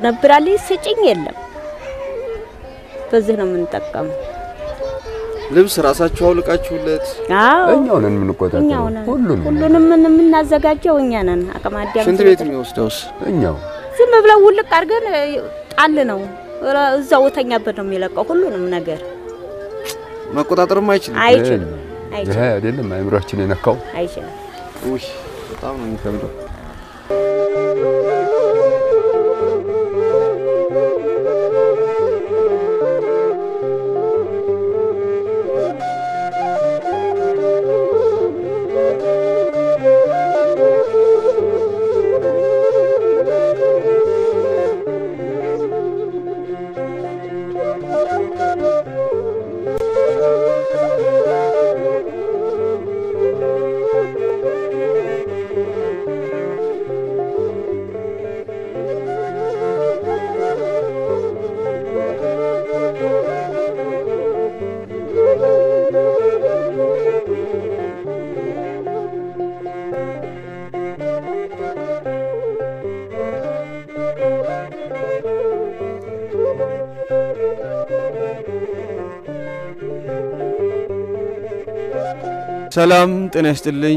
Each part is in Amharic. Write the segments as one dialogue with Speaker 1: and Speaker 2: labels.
Speaker 1: ታቀነብራልኝ ስጭኝ የለም። በዚህ ነው የምንጠቀመው።
Speaker 2: ልብስ ራሳችሁ አውልቃችሁለት
Speaker 1: አዎ
Speaker 3: እኛው ነን የምንቆጣጠረው
Speaker 1: እኛው ነን።
Speaker 3: ሁሉንም
Speaker 1: ሁሉንም ምን- የምናዘጋጀው እኛ ነን። አቅመ አዳም
Speaker 2: ሽንት ቤት የሚወስደውስ
Speaker 3: እኛው
Speaker 1: ዝም ብለው ውልቅ አድርገን እ, ጣል ነው ረ- እዛው ተኛበት ነው የሚለቀው ሁሉንም ነገር
Speaker 2: መቆጣጠርም አይችልም።
Speaker 1: አይችልም
Speaker 3: ይሄ
Speaker 1: አይችልም
Speaker 3: አይደለም አእምሯችን የነካው
Speaker 1: አይችልም።
Speaker 2: ውይ በጣም ነው የሚከብደው። ሰላም ጤና ይስጥልኝ።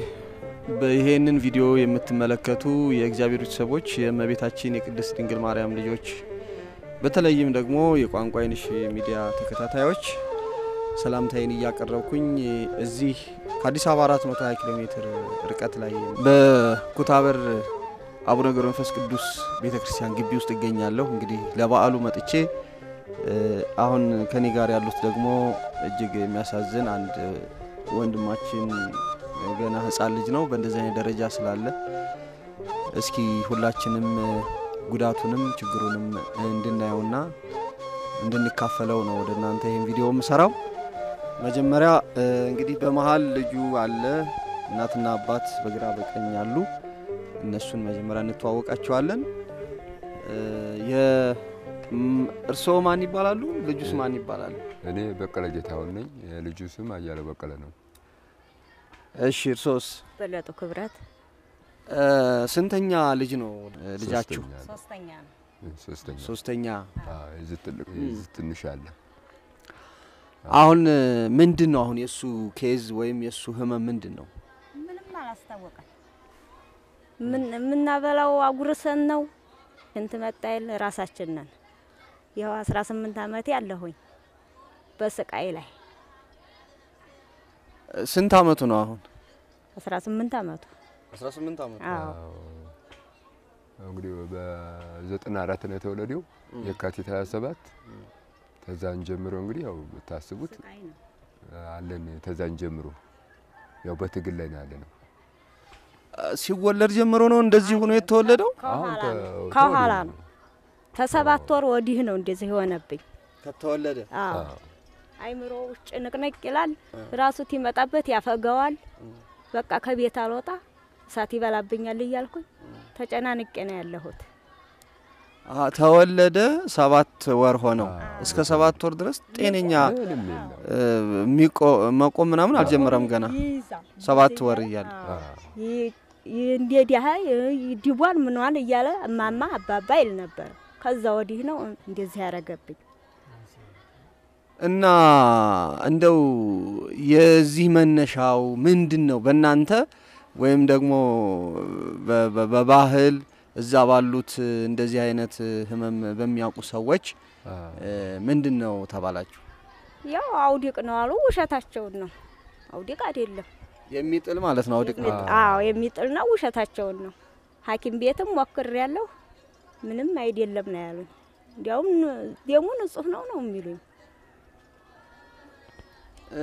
Speaker 2: ይሄንን ቪዲዮ የምትመለከቱ የእግዚአብሔር ቤተሰቦች የእመቤታችን የቅድስት ድንግል ማርያም ልጆች በተለይም ደግሞ የቋንቋ አይንሽ ሚዲያ ተከታታዮች ሰላምታዬን እያቀረብኩኝ እዚህ ከአዲስ አበባ 420 ኪሎ ሜትር ርቀት ላይ በኩታበር አቡነ ገብረ መንፈስ ቅዱስ ቤተ ክርስቲያን ግቢ ውስጥ እገኛለሁ። እንግዲህ ለበዓሉ መጥቼ እ፣ አሁን ከኔ ጋር ያሉት ደግሞ እጅግ የሚያሳዝን አንድ ወንድማችን ገና ሕፃን ልጅ ነው። በእንደዚህ አይነት ደረጃ ስላለ እስኪ ሁላችንም ጉዳቱንም ችግሩንም እንድናየውና እንድንካፈለው ነው ወደ እናንተ ይህን ቪዲዮ የምሰራው። መጀመሪያ እ፣ እንግዲህ በመሀል ልጁ አለ፣ እናትና አባት በግራ በቀኝ አሉ። እነሱን መጀመሪያ እንተዋወቃቸዋለን። እ፣ የ- ም- እርስዎ ማን ይባላሉ? ልጁስ ማን ይባላል?
Speaker 3: እኔ በቀለ ጌታሁን ነኝ። የልጁ ስም አያለ በቀለ ነው።
Speaker 2: እሺ እርሶስ?
Speaker 1: በለጡ ክብረት
Speaker 2: እ፣ ስንተኛ ልጅ ነው እ፣ ልጃችሁ?
Speaker 3: ሶስተኛ ነው።
Speaker 1: ሶስተኛ ነው።
Speaker 3: ሶስተኛ
Speaker 2: ሶስተኛ።
Speaker 3: አዎ፣ የዚህ ትልቅ የዚህ ትንሽ አለ።
Speaker 2: አሁን እ፣ ምንድን ነው አሁን የእሱ ኬዝ ወይም የእሱ ህመም ምንድን ነው?
Speaker 1: ምንም አላስታወቀም። ምን የምናበላው አጉርሰን ነው ሽንት መጣይል ራሳችን ነን። ይኸው 18 ዓመቴ አለሁኝ በስቃይ ላይ
Speaker 2: እ፣ ስንት አመቱ ነው አሁን?
Speaker 1: 18 ዓመቱ
Speaker 2: 18 አመቱ።
Speaker 1: አዎ
Speaker 3: አዎ። እንግዲህ በዘጠና አራት ነው የተወለደው የካቲት 27 ተዛን ጀምሮ እንግዲህ ያው ታስቡት
Speaker 1: ስቃይ ነው።
Speaker 3: አለን ተዛን ጀምሮ ያው በትግል ላይ ነው ያለ ነው።
Speaker 2: እ፣ ሲወለድ ጀምሮ ነው እንደዚህ ሆኖ የተወለደው?
Speaker 1: ከኋላ
Speaker 3: አሁን
Speaker 1: ነው
Speaker 3: ተ-
Speaker 1: ከኋላ
Speaker 3: ተወልዶ
Speaker 1: ነው ከሰባት ወር ወዲህ ነው እንደዚህ የሆነብኝ።
Speaker 2: ከተወለደ
Speaker 1: አዎ
Speaker 3: አዎ።
Speaker 1: አይምሮ ውስጥ ጭንቅንቅ ይላል። ራሱ ይመጣበት ያፈገዋል። በቃ ከቤት አልወጣ እሳት ይበላብኛል እያልኩኝ ተጨናንቄ ነው ያለሁት።
Speaker 2: አ፣ ተወለደ ሰባት ወር ሆነው።
Speaker 3: አዎ።
Speaker 2: እስከ ሰባት ወር ድረስ ጤነኛ
Speaker 3: ምንም የለም።
Speaker 2: እ፣ የሚቆ- መቆም ምናምን አልጀመረም ገና
Speaker 1: ይይዛል
Speaker 2: ሰባት ወር እያለ
Speaker 3: አዎ።
Speaker 1: ይ- ይ- እንደ ዲሃ ዲቧን ምኗን እያለ እማማ አባባ ይል ነበር። ከዛ ወዲህ ነው እንደዚህ ያረገብኝ።
Speaker 2: እና እንደው የዚህ መነሻው ምንድን ነው? በእናንተ ወይም ደግሞ በ- በ- በባህል እዛ ባሉት እንደዚህ አይነት ህመም በሚያውቁ ሰዎች
Speaker 3: አዎ።
Speaker 2: እ፣ ምንድን ነው ተባላችሁ?
Speaker 1: ያው አውዲቅ ነው አሉ። ውሸታቸውን ነው። አውዲቅ አይደለም።
Speaker 2: የሚጥል ማለት ነው አውድቅ ነው።
Speaker 1: የሚጥ- አዎ የሚጥል ነው። ውሸታቸውን ነው። ሐኪም ቤትም ሞክሬ ያለሁ ምንም አይደለም ነው ያሉኝ። እንዲያውም ደሙ ንጹህ ነው ነው የሚሉኝ።
Speaker 2: እ፣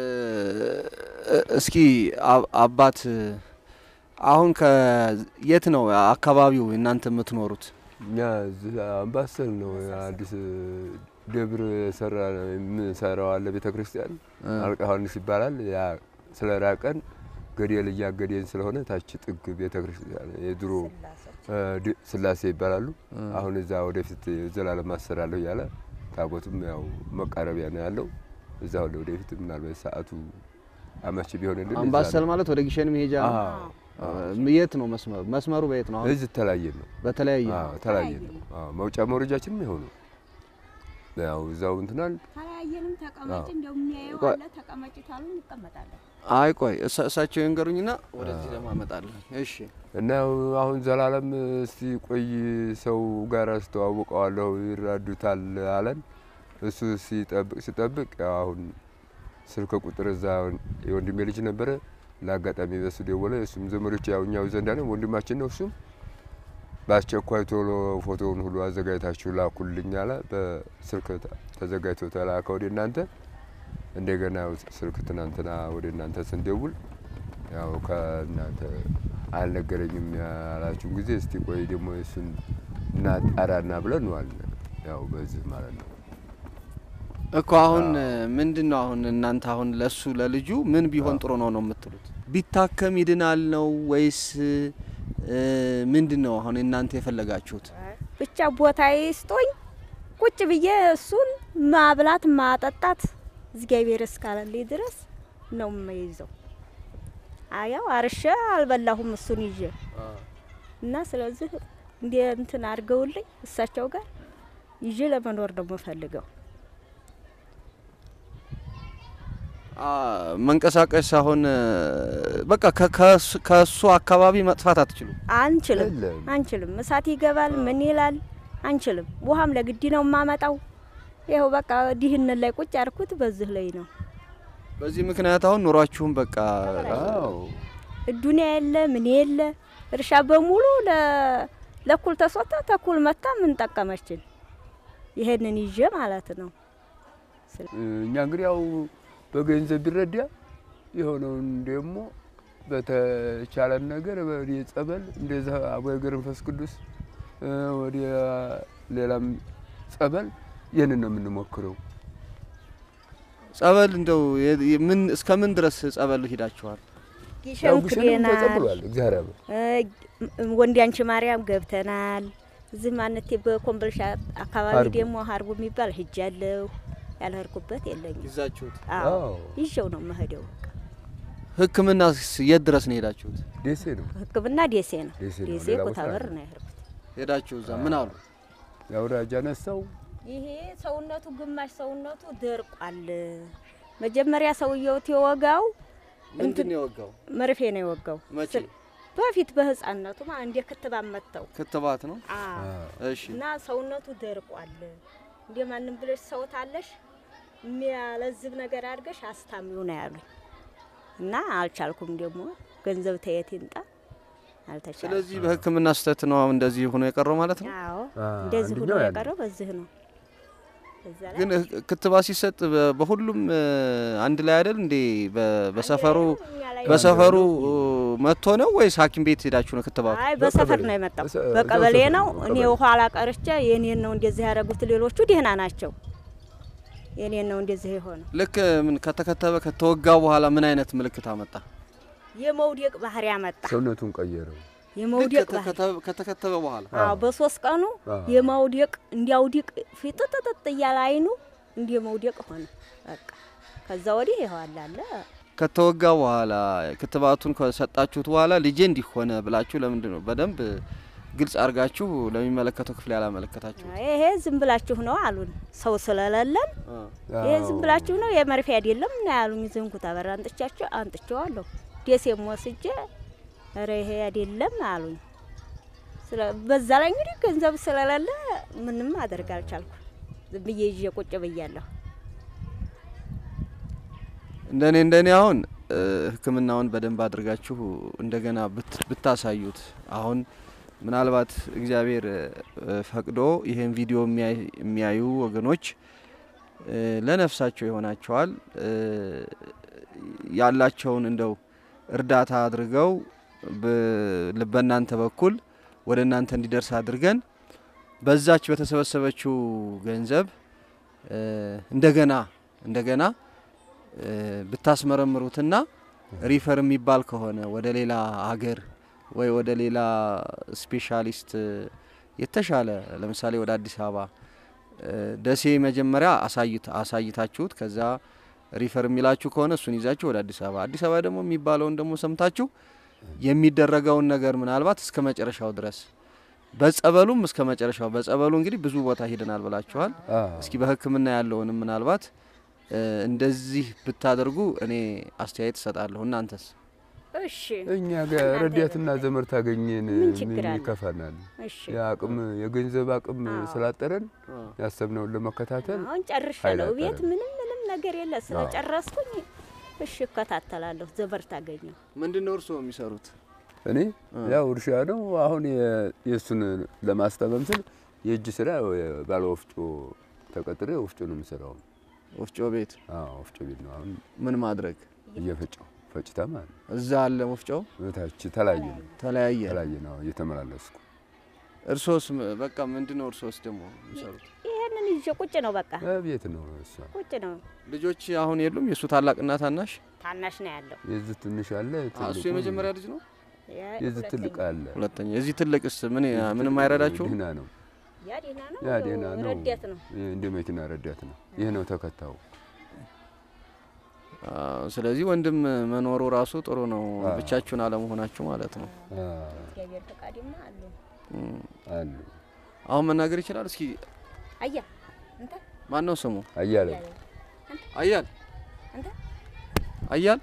Speaker 2: እስኪ አ- አባት አሁን ከየት ነው አካባቢው እናንተ የምትኖሩት?
Speaker 3: እኛ እዚህ አምባሰል ነው አዲስ ደብር ሰራ የምንሰራው አለ ቤተ ክርስቲያን አልቃ ዮሐንስ ይባላል። ያ ስለ ራቀን ገደል እያገደን ስለሆነ ታች ጥግ ቤተ ክርስቲያን የድሮ እ፣ ድ- ስላሴ ይባላሉ። አሁን እዛ ወደፊት ዘላለም አሰራለሁ እያለ ታቦቱም ያው መቃረቢያ ነው ያለው። እዛ ወደ ወደፊት ምናልባት ሰዓቱ አመች ቢሆንልን እዛ
Speaker 2: አምባሰል
Speaker 3: ነው።
Speaker 2: ማለት ወደ ጊሸን መሄጃ ነው።
Speaker 3: አዎ፣
Speaker 2: የት ነው መስመሩ? መስመሩ በየት ነው? አሁን
Speaker 3: እዚህ ተለያየ ነው።
Speaker 2: በተለያየ
Speaker 3: አዎ ተለያየ ነው። አዎ መውጫ መውረጃችንም ይኸው ነው። ያው እዛው እንትናል
Speaker 1: ተለያየንም ተቀመጭ
Speaker 3: አዎ።
Speaker 1: እንደው የሚያየው
Speaker 2: ቆይ።
Speaker 1: አለ ተቀመጭ ታሉ እንቀመጣለን።
Speaker 2: አይ ቆይ እሳ- እሳቸው ይንገሩኝና ወደዚህ ደግሞ አመጣለሁ። እሺ
Speaker 3: እና ያው አሁን ዘላለም እስቲ ቆይ ሰው ጋር አስተዋውቀዋለሁ ይራዱታል አለን። እሱ ሲጠብቅ ሲጠብቅ ያው አሁን ስልክ ቁጥር እዛ የወንድሜ ልጅ ነበረ። ለአጋጣሚ በሱ ደወለ። እሱም ዘመዶች ያው እኛው ዘንዳ ነው ወንድማችን ነው። እሱም በአስቸኳይ ቶሎ ፎቶውን ሁሉ አዘጋጅታችሁ ላኩልኝ አለ። በስልክ ተ- ተዘጋጅቶ ተላከ ወደ እናንተ። እንደገና ያው ስልክ ትናንትና ወደ እናንተ ስንደውል ያው ከእናንተ አልነገረኝም ያላችሁን ጊዜ እስቲ ቆይ ደግሞ እሱን እናጣራና ብለን ነው አለ። ያው በዚህ ማለት ነው።
Speaker 2: እኮ አሁን ምንድን ነው አሁን እናንተ አሁን ለሱ ለልጁ ምን ቢሆን ጥሩ ነው ነው የምትሉት? ቢታከም ይድናል ነው ወይስ እ፣ ምንድን ነው አሁን እናንተ የፈለጋችሁት?
Speaker 1: ብቻ ቦታ ይስጦኝ ቁጭ ብዬ እሱን ማብላት ማጠጣት እግዚአብሔር እስካለልኝ ድረስ ነው የምይዘው። አያው አርሼ አልበላሁም እሱን ይዤ እና ስለዚህ እንደ እንትን አድርገውልኝ እሳቸው ጋር ይዤ ለመኖር ነው የምፈልገው።
Speaker 2: አ፣ መንቀሳቀስ አሁን እ፣ በቃ ከ- ከሱ- ከሱ አካባቢ መጥፋት አትችሉም።
Speaker 1: አንችልም
Speaker 3: የለም።
Speaker 1: አንችልም። እሳት ይገባል ምን ይላል አንችልም። ውሃም ለግዲ ነው የማመጣው። ይኸው በቃ ድህነት ላይ ቁጭ ያርኩት በዚህ ላይ ነው።
Speaker 2: በዚህ ምክንያት አሁን ኑሯችሁም በቃ
Speaker 3: አዎ
Speaker 1: ዱኒያ የለ ምን የለ እርሻ በሙሉ ለ- ለኩል ተሶታ ተኩል መታ ምን ጠቀመችን? ይሄንን ይዤ ማለት ነው።
Speaker 3: እኛ እንግዲህ ያው በገንዘብ ቢረዳ የሆነውን ደግሞ በተቻለን ነገር ወደ ጸበል እንደዛ አቡነ ገብረ መንፈስ ቅዱስ እ፣ ወደ ሌላም ጸበል ይህንን ነው የምንሞክረው።
Speaker 2: ጸበል እንደው የ- የ- ምን እስከ ምን ድረስ ጸበል ሂዳችኋል?
Speaker 3: ያው
Speaker 1: ጊሸን
Speaker 3: ግሸንም
Speaker 1: ክዴናል፣
Speaker 3: ተጸብሏል። እግዚአብሔር ያበ
Speaker 1: ወንዲ አንቺ ማርያም ገብተናል። እዚህ ማነቴ በኮምቦልቻ አካባቢ
Speaker 3: ሀርቡ።
Speaker 1: ደግሞ ሀርቡ የሚባል ሂጃለሁ። ያልሄድኩበት የለኝም።
Speaker 2: ይዛችሁት
Speaker 1: አዎ
Speaker 3: አዎ
Speaker 1: ይዤው ነው መሄደው።
Speaker 2: ሕክምና የት ድረስ ነው ሄዳችሁት?
Speaker 3: ደሴ ነው
Speaker 1: ሕክምና ደሴ ነው።
Speaker 3: ደሴ ነው።
Speaker 1: ደሴ
Speaker 3: ሌላ ቦታ
Speaker 1: ኩታበር
Speaker 3: አይደለም።
Speaker 1: ነው የሄድኩት።
Speaker 2: ሄዳችሁ እዛ ምን አሉ?
Speaker 3: የአውራጃ ነሳው
Speaker 1: ይሄ ሰውነቱ ግማሽ ሰውነቱ ደርቋል። መጀመሪያ ሰውየው የወጋው
Speaker 2: ምንድን ነው የወጋው?
Speaker 1: መርፌ ነው የወጋው።
Speaker 2: መቼ?
Speaker 1: ስል- በፊት በህፃነቱ ማ እንደ ክትባት መተው
Speaker 2: ክትባት ነው። እሺ
Speaker 1: እና ሰውነቱ ደርቋል። እንደ ማንም ብለሽ ሰውታለሽ የሚያለዝብ ነገር አድርገሽ አስታሚው ነው ያሉኝ እና አልቻልኩም። ደግሞ ገንዘብ ተየት ይምጣ አልተቻለም።
Speaker 2: ስለዚህ በሕክምና ስህተት ነው አሁን እንደዚህ ሆኖ የቀረው ማለት ነው።
Speaker 1: አዎ
Speaker 3: አ፣
Speaker 1: እንደዚህ ሁሉ
Speaker 3: አንደኛው ያ ነው።
Speaker 1: የቀረው በዚህ ነው። እዛ ላይ
Speaker 2: ግን ህ- ክትባት ሲሰጥ በ- በሁሉም እ፣ አንድ ላይ አይደል እንዴ? በ- በሰፈሩ
Speaker 1: እኛ ላይ
Speaker 2: በሰፈሩ መጥቶ ነው ወይስ ሐኪም ቤት ሄዳችሁ ነው ክትባቱ?
Speaker 1: አይ በሰፈር
Speaker 3: በቀበሌ
Speaker 1: ነው የመጣው።
Speaker 3: በሰ-
Speaker 1: በቀበሌ
Speaker 3: በሰፈር
Speaker 1: ነው።
Speaker 3: ነው፣
Speaker 1: እኔ
Speaker 3: በቀበሌ።
Speaker 1: ኋላ ቀርቼ የኔን ነው እንደዚህ ያደረጉት። ሌሎቹ ደህና ናቸው። የኔን ነው እንደዚህ የሆነው።
Speaker 2: ልክ ምን ከተከተበ ከተወጋ በኋላ ምን አይነት ምልክት አመጣ?
Speaker 1: የመውደቅ ባህሪ ያመጣ።
Speaker 3: ሰውነቱን ቀየረው።
Speaker 2: ልክ
Speaker 1: የመውደቅ ባህሪ
Speaker 2: ከተከተበ- ከተከተበ በኋላ
Speaker 1: አዎ፣ በሶስት ቀኑ
Speaker 3: አዎ።
Speaker 1: የመውደቅ እንዲያውዲቅ ፊጥጥጥ እያለ አይኑ እንዲህ መውደቅ ሆነ። በቃ ከዛ ወዲህ ይኸዋል አለ
Speaker 2: ከተወጋ በኋላ ክትባቱን ከሰጣችሁት በኋላ ልጄ እንዲህ ሆነ ብላችሁ ለምንድን ነው በደንብ ግልጽ አድርጋችሁ ለሚመለከተው ክፍል ያላመለከታችሁ?
Speaker 1: ይሄ ዝም ብላችሁ ነው አሉን። ሰው ስለሌለን ይሄ ዝም ብላችሁ ነው የመርፌ አይደለም እና ያሉኝ። ዝንኩት አበራ አንጥቻቸው አንጥቼዋለሁ። ደሴም ወስጄ ኧረ ይሄ አይደለም አሉኝ። ስለ በዛ ላይ እንግዲህ ገንዘብ ስለሌለ ምንም አደርግ አልቻልኩ። ዝም ብዬ ይዤ ቁጭ ብያለሁ።
Speaker 2: እንደኔ እንደኔ አሁን እ፣ ሕክምናውን በደንብ አድርጋችሁ እንደገና ብት- ብታሳዩት አሁን ምናልባት እግዚአብሔር እ፣ ፈቅዶ ይሄን ቪዲዮ የሚያይ- የሚያዩ ወገኖች እ፣ ለነፍሳቸው ይሆናቸዋል እ፣ ያላቸውን እንደው እርዳታ አድርገው ብ- በእናንተ በኩል ወደ እናንተ እንዲደርስ አድርገን በዛች በተሰበሰበችው ገንዘብ እ፣ እንደገና እንደገና እ፣ ብታስመረምሩትና ሪፈር የሚባል ከሆነ ወደ ሌላ ሀገር ወይ ወደ ሌላ ስፔሻሊስት እ፣ የተሻለ ለምሳሌ ወደ አዲስ አበባ እ፣ ደሴ መጀመሪያ አሳይት አሳይታችሁት ከዛ ሪፈር የሚላችሁ ከሆነ እሱን ይዛችሁ ወደ አዲስ አበባ አዲስ አበባ ደግሞ የሚባለውን ደግሞ ሰምታችሁ የሚደረገውን ነገር ምናልባት እስከ መጨረሻው ድረስ በጸበሉም እስከ መጨረሻው በጸበሉ እንግዲህ ብዙ ቦታ ሂደናል ብላችኋል።
Speaker 3: አዎ።
Speaker 2: እስኪ በሕክምና ያለውንም ምናልባት እ፣ እንደዚህ ብታደርጉ እኔ አስተያየት እሰጣለሁ። እናንተስ?
Speaker 1: እሺ
Speaker 3: እኛ ጋር ረዳትና ዘመድ ታገኘን
Speaker 1: ምን ችግር
Speaker 3: ምን
Speaker 1: አለ?
Speaker 3: ይከፋናል?
Speaker 1: እሺ
Speaker 3: የአቅም የገንዘብ አቅም
Speaker 1: አዎ።
Speaker 3: ስላጠረን ያሰብነውን ለመከታተል
Speaker 1: አሁን ጨርሻለሁ።
Speaker 3: ኃይል
Speaker 1: ቤት
Speaker 3: አጠረን።
Speaker 1: ምንም ምንም ነገር የለ። ስለጨረስኩኝ እሺ እከታተላለሁ። ዘበር ታገኘው
Speaker 2: ምንድን ነው እርስዎ የሚሰሩት?
Speaker 3: እኔ ያው እርሻ ነው። አሁን የ- የእሱን ለማስታመም ስል የእጅ ስራ ባለ ወፍጮ ተቀጥሬ ወፍጮ ነው የምሰራው።
Speaker 2: ወፍጮ ቤት
Speaker 3: አዎ ወፍጮ ቤት ነው አሁን
Speaker 2: ምን ማድረግ
Speaker 3: እየፈጨው ፈጭታ ማለት ነው።
Speaker 2: እዛ አለ ወፍጮው
Speaker 3: እታች ተለያየ ነው
Speaker 2: ተለያየ።
Speaker 3: ተለያየ ነው እየተመላለስኩ
Speaker 2: እርሶስ ም- በቃ ምንድን ነው እርሶስ ደግሞ የሚሰሩት?
Speaker 1: ይሄንን ይዤ ቁጭ ነው በቃ
Speaker 3: ቤት ነው እሷ
Speaker 1: ቁጭ ነው።
Speaker 2: ልጆች አሁን የሉም? የእሱ ታላቅና ታናሽ?
Speaker 1: ታናሽ ነው ያለው።
Speaker 3: የዚህ ትንሽ አለ
Speaker 2: አ፣ እሱ
Speaker 3: ትልቁ
Speaker 2: የመጀመሪያ ልጅ ነው።
Speaker 1: ያ-
Speaker 3: የዚህ
Speaker 1: ሁለተኛ።
Speaker 3: ትልቅ አለ
Speaker 2: ሁለተኛ። የዚህ ትልቅስ ምን ምንም አይረዳቸውም?
Speaker 3: ድህና ነው
Speaker 1: ያ ደህና ነው።
Speaker 3: ያ ደህና ነው
Speaker 1: ረዳት ነው።
Speaker 3: ይህ እንደ መኪና ረዳት ነው ይህ ነው ተከታው
Speaker 2: አ፣ ስለዚህ ወንድም መኖሩ ራሱ ጥሩ ነው።
Speaker 3: አ።
Speaker 2: ብቻችሁን አለመሆናችሁ ማለት ነው።
Speaker 1: እግዚአብሔር ፈቃድማ አለ።
Speaker 2: እም፣
Speaker 3: አሉ
Speaker 2: አሁን መናገር ይችላል። እስኪ
Speaker 1: አያ እንተ
Speaker 2: ማን ነው ስሙ?
Speaker 3: አያለ
Speaker 2: አያል
Speaker 1: እንተ
Speaker 2: አያል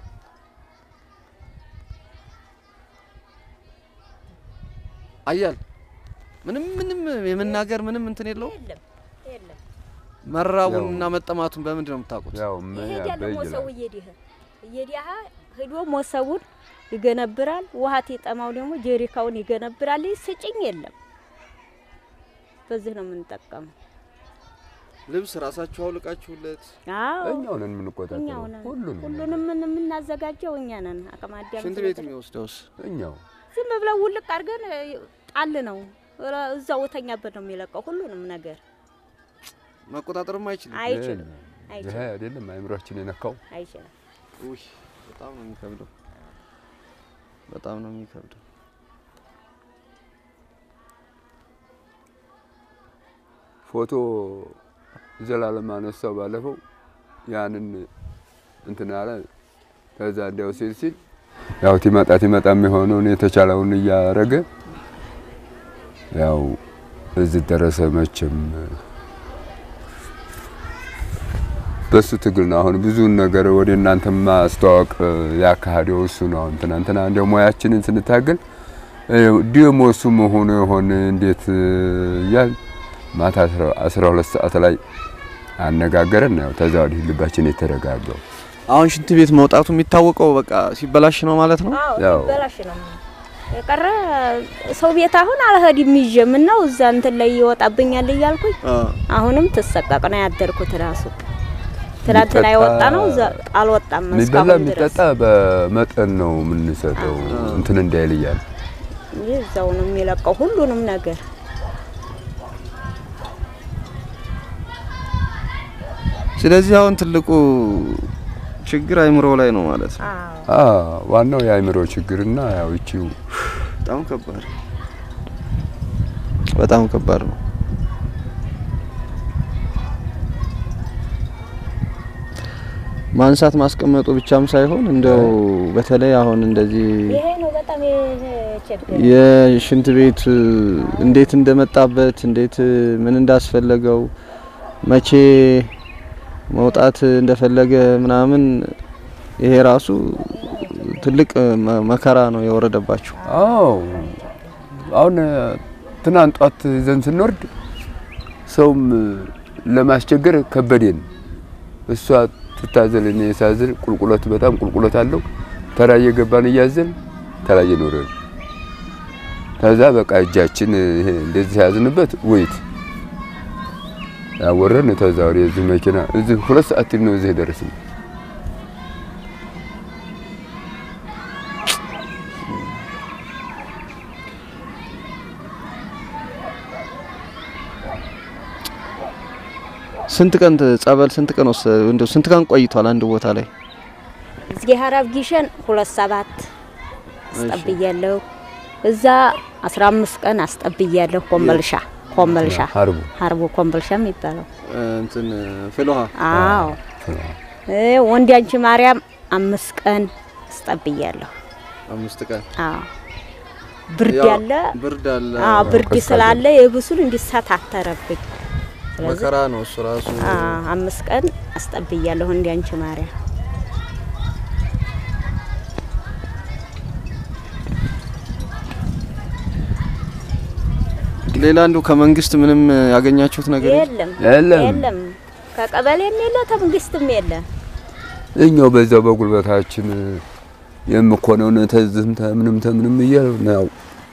Speaker 2: አያል ምንም ምንም የመናገር ምንም እንትን የለው።
Speaker 1: የለም የለም።
Speaker 2: መራቡን
Speaker 3: ያው-
Speaker 2: እና መጠማቱን በምንድን ነው የምታውቁት?
Speaker 3: ያው
Speaker 1: ይሄዳል
Speaker 3: በይ
Speaker 1: ሞሰቡ
Speaker 3: ይላል
Speaker 1: እየዲህ እየዲህ ሂዶ ሞሰቡን ይገነብራል። ውሃ የጠማው ደግሞ ጀሪካውን ይገነብራል። ስጭኝ የለም። በዚህ ነው የምንጠቀመው።
Speaker 2: ልብስ ራሳችሁ አውልቃችሁለት
Speaker 1: አዎ
Speaker 3: እኛው ነን የምንቆጣጠረው
Speaker 1: እኛው ነን።
Speaker 3: ሁሉንም
Speaker 1: ሁሉንም ምን- የምናዘጋጀው እኛ ነን። አቅመ አዳም
Speaker 2: ሽንት ቤት የሚወስደውስ
Speaker 3: እኛው
Speaker 1: ዝም ብለው ውልቅ አድርገን እ፣ ጣል ነው ረ- እዛው ተኛበት ነው የሚለቀው ሁሉንም ነገር
Speaker 2: መቆጣጠርም አይችልም።
Speaker 1: አይችልም
Speaker 3: ይሄ
Speaker 1: አይችልም
Speaker 3: አይደለም አእምሯችን የነካው
Speaker 1: አይችልም።
Speaker 2: ውይ በጣም ነው የሚከብደው። በጣም ነው የሚከብደው።
Speaker 3: ፎቶ ዘላለም አነሳው ባለፈው ያንን እንትን አለ። ከዛ እንዲያው ሲል ሲል ያው ቲመጣ ቲመጣ የሚሆነውን የተቻለውን እያረገ ያው እዚህ ደረሰ። መቼም በሱ ትግል ነው አሁን ብዙን ነገር ወደ እናንተ ማስተዋወቅ ያካሄደው እሱ ነው። አሁን ትናንትና እንዲያው ሙያችንን ስንታገል ደግሞ እሱ መሆኑ የሆነ እንዴት እያል ማታ አስራ ሁለት ሰዓት ላይ አነጋገረን። ያው ተዛ ወዲህ ልባችን የተረጋጋው
Speaker 2: አሁን ሽንት ቤት መውጣቱ የሚታወቀው በቃ ሲበላሽ ነው ማለት ነው።
Speaker 1: አዎ
Speaker 3: ያው-
Speaker 1: ሲበላሽ ነው የቀረ ሰው ቤት አሁን አልሄድም ይዤ ምን ነው እዛ እንትን ላይ ይወጣብኛል እያልኩኝ አሁንም ትሰቀቅ ነው ያደርኩት። ራሱ ትናንትና
Speaker 3: የሚጠጣ-
Speaker 1: የወጣ ነው እዛ አልወጣም
Speaker 3: የሚበላ
Speaker 1: እስካሁን ድረስ
Speaker 3: የሚጠጣ በመጠን ነው የምንሰጠው እንትን እንዳይል እያለ
Speaker 1: እንጂ እዛው ነው የሚለቀው ሁሉንም ነገር።
Speaker 2: ስለዚህ አሁን ትልቁ ችግር አይምሮ ላይ ነው ማለት ነው።
Speaker 1: አዎ
Speaker 3: አ ዋናው የአእምሮ ችግርና ያው እቺው
Speaker 2: በጣም ከባድ በጣም ከባድ ነው። ማንሳት ማስቀመጡ ብቻም ሳይሆን እንደው በተለይ አሁን እንደዚህ
Speaker 1: ይሄ ነው በጣም የቸገረ
Speaker 2: የሽንት ቤት እንዴት እንደመጣበት እንዴት ምን እንዳስፈለገው መቼ መውጣት እንደፈለገ ምናምን ይሄ ራሱ ትልቅ መ- መከራ ነው የወረደባቸው።
Speaker 3: አዎ አሁን ትናንት ጧት ይዘን ስንወርድ ሰውም ለማስቸገር ከበዴን። እሷ ትታዘል እኔ ሳዝል ቁልቁለት በጣም ቁልቁለት አለው። ተራ እየገባን እያዘን ተራ እየኖረን ከዛ በቃ እጃችን ይሄ እንደዚህ ያዝንበት ወይት ያወረን ተዛ ወደ እዚህ መኪና እዚህ ሁለት ሰዓት ነው እዚህ ደረስን።
Speaker 2: ስንት ቀን ት- ጸበል ስንት ቀን ወሰ እንደው ስንት ቀን ቆይቷል አንድ ቦታ ላይ?
Speaker 1: እዚህ ሀራብ ጊሸን ሁለት ሰባት አስጠብያለሁ። እዛ አስራ አምስት ቀን አስጠብያለሁ። ኮምበልሻ ኮምበልሻ
Speaker 3: ሀርቡ
Speaker 1: ሀርቦ ኮምበልሻ የሚባለው
Speaker 2: እንትን ፍልውሃ
Speaker 1: አዎ እ ወንድ አንቺ ማርያም አምስት ቀን አስጠብያለሁ።
Speaker 2: አምስት ቀን
Speaker 1: አዎ ብርድ
Speaker 2: ያው
Speaker 1: ያለ
Speaker 2: ብርድ አለ
Speaker 1: አዎ ብርድ
Speaker 3: ቀዝቃዛ
Speaker 1: ስላለ የብሱን እንዲሰታተረብኝ ስለዚህ
Speaker 2: መከራ ነው እሱ ራሱ
Speaker 1: አዎ አምስት ቀን አስጠብያለሁ እንዲ አንቺ ማርያም
Speaker 2: ሌላ እንዲሁ ከመንግስት ምንም ያገኛችሁት ነገር የለም?
Speaker 1: የለም
Speaker 3: የለም
Speaker 1: የለም ከቀበሌም የለ ተመንግስትም የለ
Speaker 3: እኛው በዛው በጉልበታችን የምኮነውን ተዝም ተምንም ተምንም እያሉ ነው።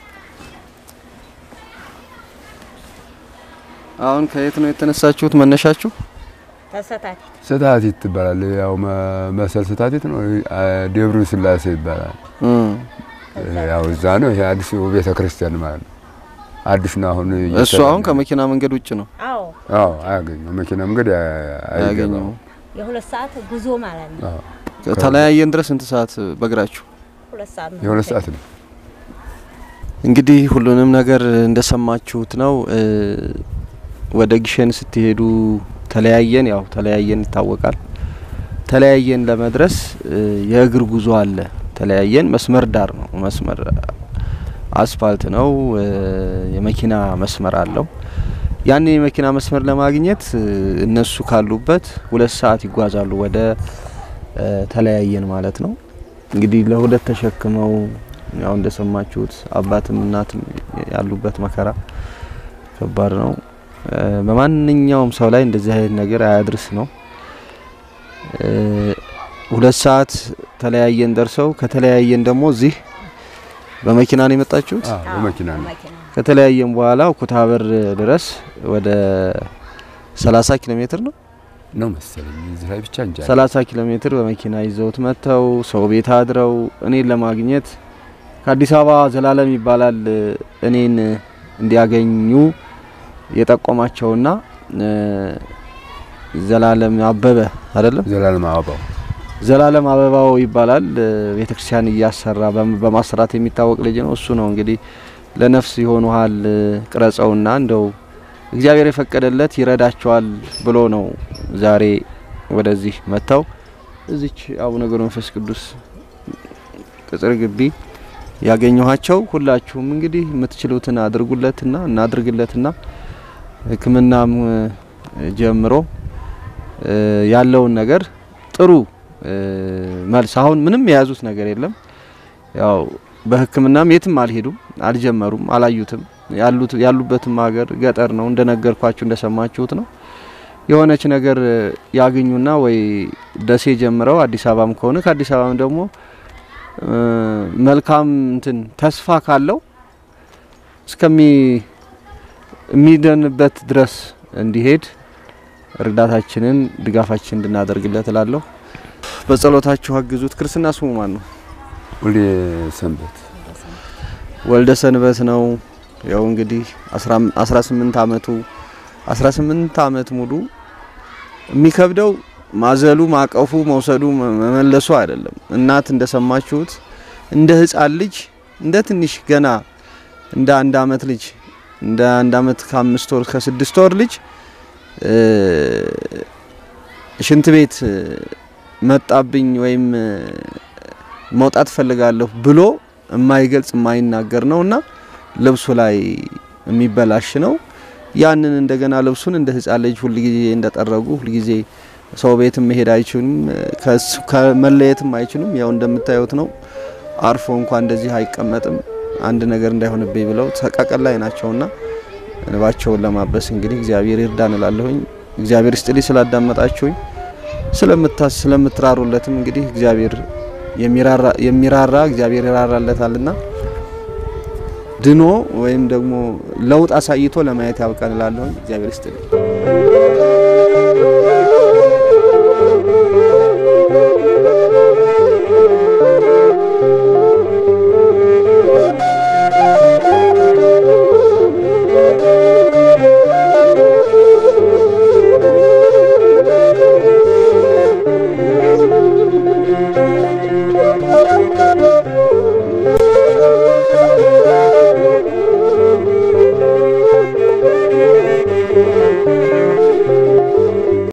Speaker 2: አሁን ከየት ነው የተነሳችሁት? መነሻችሁ
Speaker 1: ተሰታቲ
Speaker 3: ስታቲት ትባላል። ያው መ- መሰል ስታቲት ነው። አ- ደብሩ ስላሴ ይባላል።
Speaker 2: እም፣
Speaker 3: ያው እዛ ነው። ይሄ አዲስ ቤተ ክርስቲያን ማለት ነው። አዲስ ነው አሁን
Speaker 2: እሱ
Speaker 3: እየሰራ
Speaker 2: አሁን
Speaker 3: ነው።
Speaker 2: ከመኪና መንገድ ውጭ ነው
Speaker 1: አዎ
Speaker 3: አዎ አያገኘው መኪና መንገድ አያ-
Speaker 2: ያገኘው።
Speaker 3: አይገባም።
Speaker 1: የሁለት ሰዓት ጉዞ ማለት ነው
Speaker 3: አዎ
Speaker 2: ተለያየን ድረስ ስንት ሰዓት በእግራችሁ?
Speaker 1: ሁለት ሰዓት ነው
Speaker 3: የሁለት ሰዓት ነው።
Speaker 2: እንግዲህ ሁሉንም ነገር እንደሰማችሁት ነው። እ፣ ወደ ግሸን ስትሄዱ ተለያየን፣ ያው ተለያየን ይታወቃል። ተለያየን ለመድረስ እ፣ የእግር ጉዞ አለ። ተለያየን መስመር ዳር ነው፣ መስመር አስፋልት ነው፣ እ፣ የመኪና መስመር አለው። ያን የመኪና መስመር ለማግኘት እ፣ እነሱ ካሉበት ሁለት ሰዓት ይጓዛሉ ወደ እ፣ ተለያየን ማለት ነው። እንግዲህ ለሁለት ተሸክመው ያው እንደሰማችሁት አባትም እናትም ያሉበት መከራ ከባድ ነው። እ፣ በማንኛውም ሰው ላይ እንደዚህ አይነት ነገር አያድርስ ነው። እ፣ ሁለት ሰዓት ተለያየን ደርሰው ከተለያየን ደግሞ እዚህ በመኪና ነው የመጣችሁት።
Speaker 3: አዎ በመኪና ነው።
Speaker 1: በመኪና
Speaker 2: ከተለያየን በኋላ ኩታበር ድረስ ወደ 30 ኪሎ ሜትር ነው
Speaker 3: ነው መሰለኝ እዚህ ላይ ብቻ እንጃ
Speaker 2: 30 ኪሎ ሜትር በመኪና ይዘውት መጥተው ሰው ቤት አድረው እኔን ለማግኘት ከአዲስ አበባ ዘላለም ይባላል እኔን እንዲያገኙ የጠቆማቸውና እ፣ ዘላለም አበበ አይደለም
Speaker 3: ዘላለም አበባው
Speaker 2: ዘላለም አበባው ይባላል። ቤተክርስቲያን እያሰራ በም- በማሰራት የሚታወቅ ልጅ ነው። እሱ ነው እንግዲህ ለነፍስ ይሆኑሃል ቅረጸውና እንደው እግዚአብሔር የፈቀደለት ይረዳቸዋል ብሎ ነው ዛሬ ወደዚህ መጥተው እዚች አቡነ ገብረ መንፈስ ቅዱስ ቅጽር ግቢ ያገኘኋቸው። ሁላችሁም እንግዲህ የምትችሉትን አድርጉለትና እናድርግለትና ሕክምናም እ፣ ጀምሮ እ፣ ያለውን ነገር ጥሩ እ፣ መልስ አሁን ምንም የያዙት ነገር የለም። ያው በሕክምናም የትም አልሄዱም፣ አልጀመሩም፣ አላዩትም። ያሉት ያሉበትም ሀገር ገጠር ነው እንደነገርኳችሁ እንደሰማችሁት ነው። የሆነች ነገር እ፣ ያገኙና ወይ ደሴ ጀምረው አዲስ አበባም ከሆነ ከአዲስ አበባም ደግሞ እ፣ መልካም እንትን ተስፋ ካለው እስከሚ የሚደንበት ድረስ እንዲሄድ እርዳታችንን ድጋፋችን እንድናደርግለት እላለሁ። በጸሎታችሁ አግዙት። ክርስትና ስሙ ማን ነው?
Speaker 3: ሁሌ ሰንበት
Speaker 2: ወልደ ሰንበት ነው። ያው እንግዲህ 18 አመቱ 18 አመት ሙሉ የሚከብደው ማዘሉ፣ ማቀፉ፣ መውሰዱ፣ መ- መመለሱ አይደለም። እናት እንደሰማችሁት እንደ ህፃን ልጅ እንደ ትንሽ ገና እንደ አንድ አመት ልጅ እንደ አንድ አመት ከአምስት ወር ከስድስት ወር ልጅ እ፣ ሽንት ቤት እ፣ መጣብኝ ወይም እ፣ መውጣት ፈልጋለሁ ብሎ የማይገልጽ የማይናገር ነውና ልብሱ ላይ የሚበላሽ ነው። ያንን እንደገና ልብሱን እንደ ህፃን ልጅ ሁልጊዜ እንደጠረጉ ሁልጊዜ ሰው ቤትም መሄድ አይችሉም፣ ከሱ ከመለየትም አይችሉም። ያው እንደምታዩት ነው። አርፎ እንኳን እንደዚህ አይቀመጥም። አንድ ነገር እንዳይሆንብኝ ብለው ተቃቀል ላይ ናቸውና እንባቸውን ለማበስ እንግዲህ እግዚአብሔር ይርዳን እላለሁኝ። እግዚአብሔር ስጥልኝ ስላዳመጣችሁኝ ስለምታስ ስለምትራሩለትም እንግዲህ እግዚአብሔር የሚራራ የሚራራ እግዚአብሔር ይራራለታልና ድኖ ወይም ደግሞ ለውጥ አሳይቶ ለማየት ያብቃን እላለሁኝ። እግዚአብሔር ይስጥልኝ።